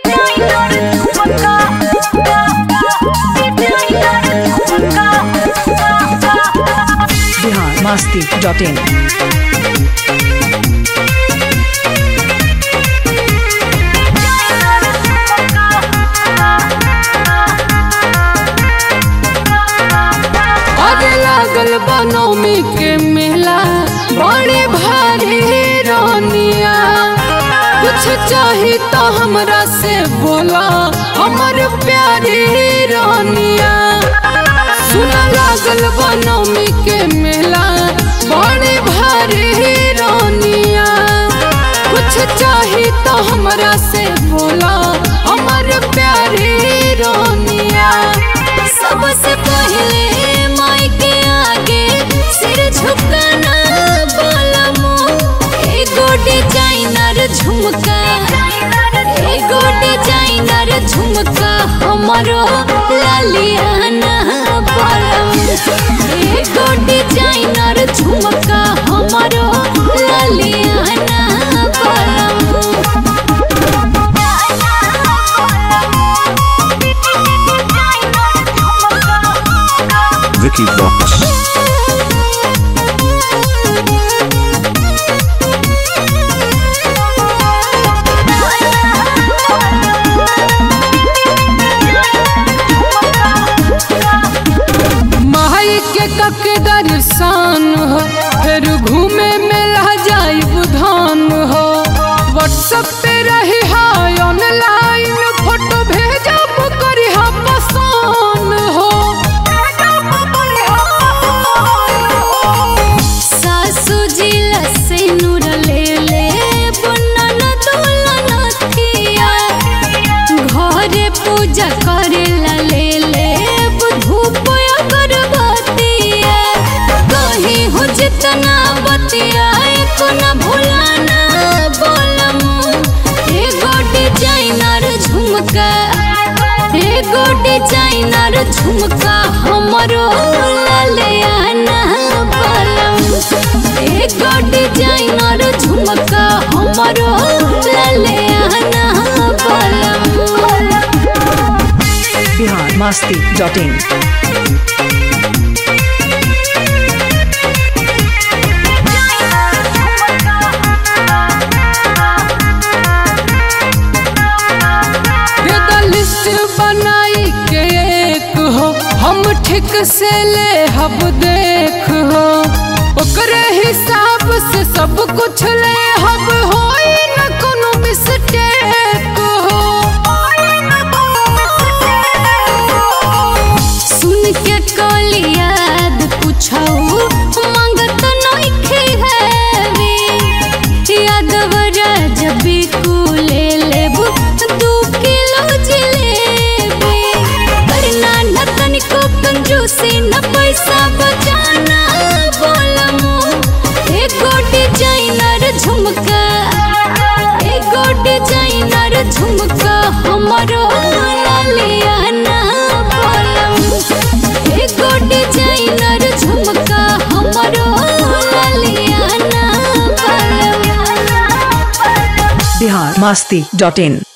Bihar Masti dot इन अरे लागल बनौमी के मेला बड़े भारी रानिया कुछ चाही तो हमरा से बोला हमर प्यारी रानिया सुना लागल बनौमी के मेला बड़े भारी रानिया कुछ चाही तो हमरा से बोला हमर प्यारी रानिया सबसे पहले माई के आगे सिर झुकाना बोलमो एगो डिजाइनर झुमका एगो डिजाइनर झुमका हमरो लालियाना बोलमो एगो डिजाइनर झुमका हमरो लालियाना बोलमो Vicky Vox. माई के कके दर्शन हो फिर घूमे मेला जाई बुधान हो व्हाट्सएप पे रही हाय ऑनलाइन फोटो भेजब करी हा पसंद हो सासू जी लसे नूर ले ले बुनन दुल्हन थिया घरे पूजा करे ला ले ले धूप अगरबत्तिया कहीं हो जितना बतिया को न भुलाना बोलमु एगो डिजाइनर झुमका एगो डिजाइनर झुमका हमरो ललियाना बोलमु एगो डिजाइनर झुमका हमरो ललियाना बोलमु बिहार मस्ती डॉट इन दे द लिस्ट बनाई के एक हो हम ठीक से ले हब देख हो ओकरे हिसाब से सब कुछ ले हब होई न कोनो मिस्टेक हो सुन के कली याद पूछऊ मंगत नइखे हैवी यादवरा जब ले लेबू दू किलो जिलेबी करना न तनिको कंजूसी न पैसा बचाना बोलमु एगो डिजाइनर झुमका एगो डिजाइनर झुमका हमरो लालियाना बोलमु एगो डिजाइनर झुमका हमरो लालियाना बोलमु बिहार मस्ती डॉट इन